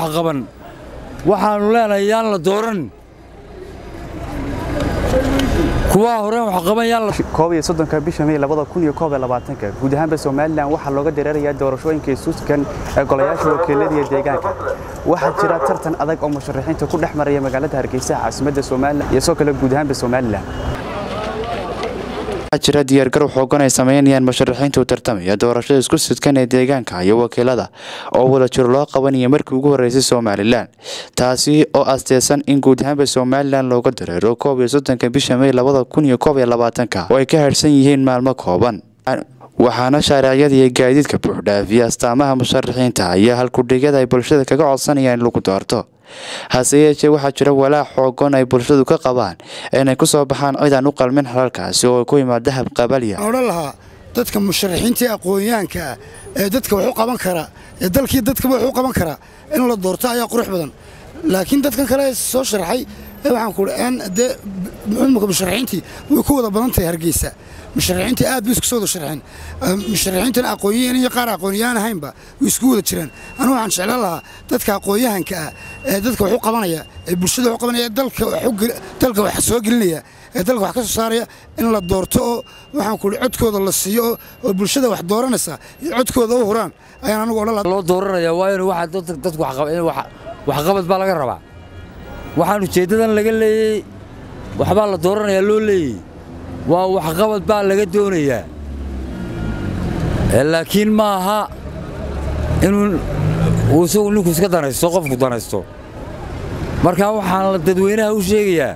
wax qaban waxaannu leenahay yaan la dooran kuwaa horeen wax qaban yaan la koob iyo soddonka bisha may labada kun iyo koob iyo labaatanka guud ahaanba somalilan waxaa looga dareerayaa doorashooyinka isuuskan ee golayaasha wakiilada iyo deegaanka waxaa jira tartan adag oo musharaxiinta ku dhex maraya magaalada hargeysa caasimadda somalilan iyo soo kale guud ahaanba somalilan jira diyaargarow xoogan ay sameynayaan musharaxiinta u tartamaya doorashada isku sidkan ee deegaanka iyo wakiilada oo wada jiro loo qabanaya markii ugu horreysay somalilan taasi oo asteysan in guud ahaanba somalilan looga dareero koob iyo soddonka bisha may labada kun iyo koob iyo labaatanka oo ay ka harsan yihiin maalmo kooban waxaana shaaricyada iyo gaadiidka buuxdhaafiya astaamaha musharaxiinta iyo halkudhigyada ay bulshada kaga codsanayaan in lagu doorto hase yeeshee waxaa jira walaac xoogan ay bulshadu ka qabaan inay ku soo baxaan cidaan u qalmin xalalkaasi oo ku yimaad dahab qabalya odhan lahaa dadka musharaxiinta aqoonyahanka ah ee dadka wax u qaban kara ee dalkii dadkaba wax u qaban kara in la doorto ayaa qurux badan laakiin dadkan kale soo sharaxay waxaan ku dee imika musharaxiintii way ku wada badan tahay hargeysa musharaxiintii aad bay isku soo wada sharaxeen musharaxiintan aqoonyahan iyo qaar aqoonyahan ahaynba way isku wada jiraan anu waxaan jeclaan lahaa dadka aqoonyahanka ah ee dadka wax u qabanaya ee bulshada wax u qabanaya dalka wax soo gelinaya ee dalka wax ka soo saaraya in la doorto oo waxaan ku codkooda la siiyo oo bulshada wax dooranaysa iyo codkooda u huraan ayaan anigu odhan lahaa loo dooranaya waa in waxa dadku waxqabad baa laga rabaa waxaan ujeeddadan laga leeyey waxbaa la dooranayaa loo leeyey waa waxqabad baa laga doonayaa laakiin ma aha inuu uu isagu ninku iska danaysto qofku danaysto marka waxaan dadweynaha u sheegayaa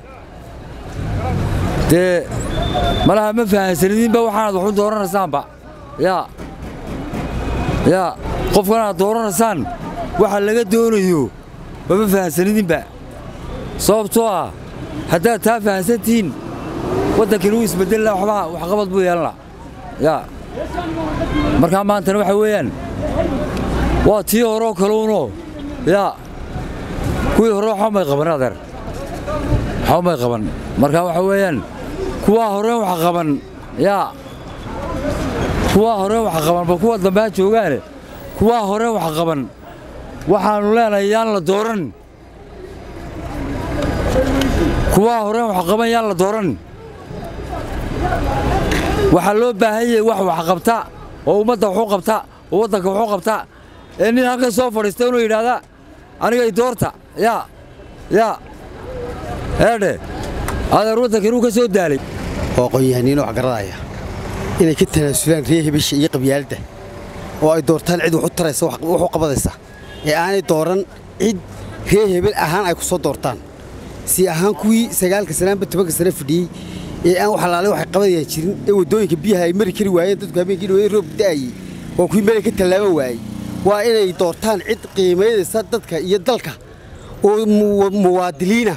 dee malaha ma fahansanidinba waxaanaad waxu dooranaysaanba yaa yaa qofkan aad dooranaysaan waxa laga doonayo mama fahansanidinba sababtoo ah haddaad taa fahansantihiin waddankani wuu isbeddelila waxbaa waxqabad buu yeelanla yaa markaa maantana waxa weeyaan waa tii horeo kaleuno yaa kuwii hore waxba may qaban adeer waxba may qaban markaa waxa weeyaan kuwaa horeen wax qaban yaa kuwaa horeen wax qaban ba kuwa dambe ha joogaane kuwaa horeen wax qaban waxaannu leenahay yaan la dooran kuwaa horeen wax qaban yaan la dooran waxaa loo baahan yahay wax wax qabta oo ummadda waxu qabta oo waddanka waxu qabta ee nin halkan soo fadhiista inuu yidhaahda anigay doorta yaa yaa eedhe adeer waddanka inuu ka soo daalay oo aqoon-yahaniino wax garadaya inay ka tanaasulaan ree hebisha iyo qabyaaladda oo ay doortaan cid wax u taraysa wax u qabadaysa ee aanay dooran cid ree hebel ahaan ay ku soo doortaan si ahaan kuwii sagaalka sanaanba tobanka sane fadhiyey ee aan wax alaale waxay qabadayaan jirin ee waddooyinka biyaha ay mari kari waayeen dadku habeenkii dhaweyn roob da'ayey waa kuwii meelay ka tallaabo waayey waa inay doortaan cid qiimaynaysa dadka iyo dalka oo muwaadiliina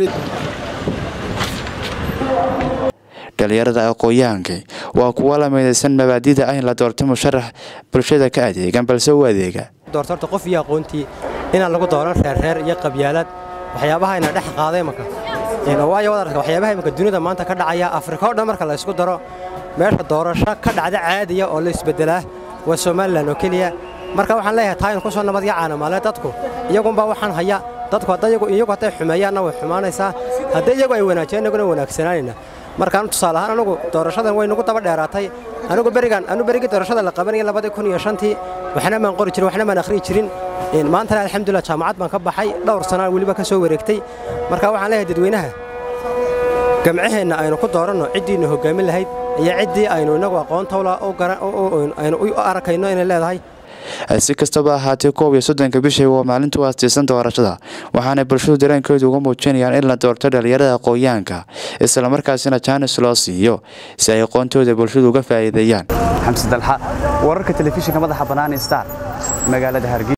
dhalinyarada aqoon-yahanka waa kuwa la midaysan mabaadida ah in la doorto musharax bulshada ka adeegan balse u adeega doorto horta qof iyo aqoontii inaan lagu dooran reerreer iyo qabyaalad waxyaabaha ina dhex qaaday maka waayo wadarka waxyaabaha imika dunida maanta ka dhacaya afrika o dhan marka la ysku daro meesha doorasho ka dhacda caadiya oo la isbeddelaa waa somalilan oo keliya marka waxaan leeyahay taa inu ku soo nabad yacaana maale dadku iyagunbaa waxaan haya dadku iyagu hadday xumeeyaanna way xumaanaysaa haddii iyagu ay wanaajiyaan innaguna wanaagsanaanayna markaan tusaale ahaan anugu doorashadan way nagu daba dheeraatay anugu berigan anu berigii doorashada la qabanayay labadii kun iyo shantii waxna maan qori jirin waxna maan akhriyi jirin maantana alxamdulillah jaamacad baan ka baxay dhowr sanaan weliba ka soo wareegtay marka waxaan leeyahay dadweynaha gamcaheenna aynu ku dooranno ciddiinnu hoggaamin lahayd iyo ciddii aynu innagu aqoontawla aynu u arkayno inay leedahay si kastaba ahaatee koob iyo soddonka bishay waa maalintu aastaysan doorashada waxaana bulshadu dareenkooda uga muujinayaan in la doorto dhalinyarada aqoon-yahanka islamarkaasina jaanis loo siiyo si ay aqoontooda bulshadu uga faa'iideeyaan xamse dalxa wararka telefishinka madaxa bannaan star magaalada hargeysa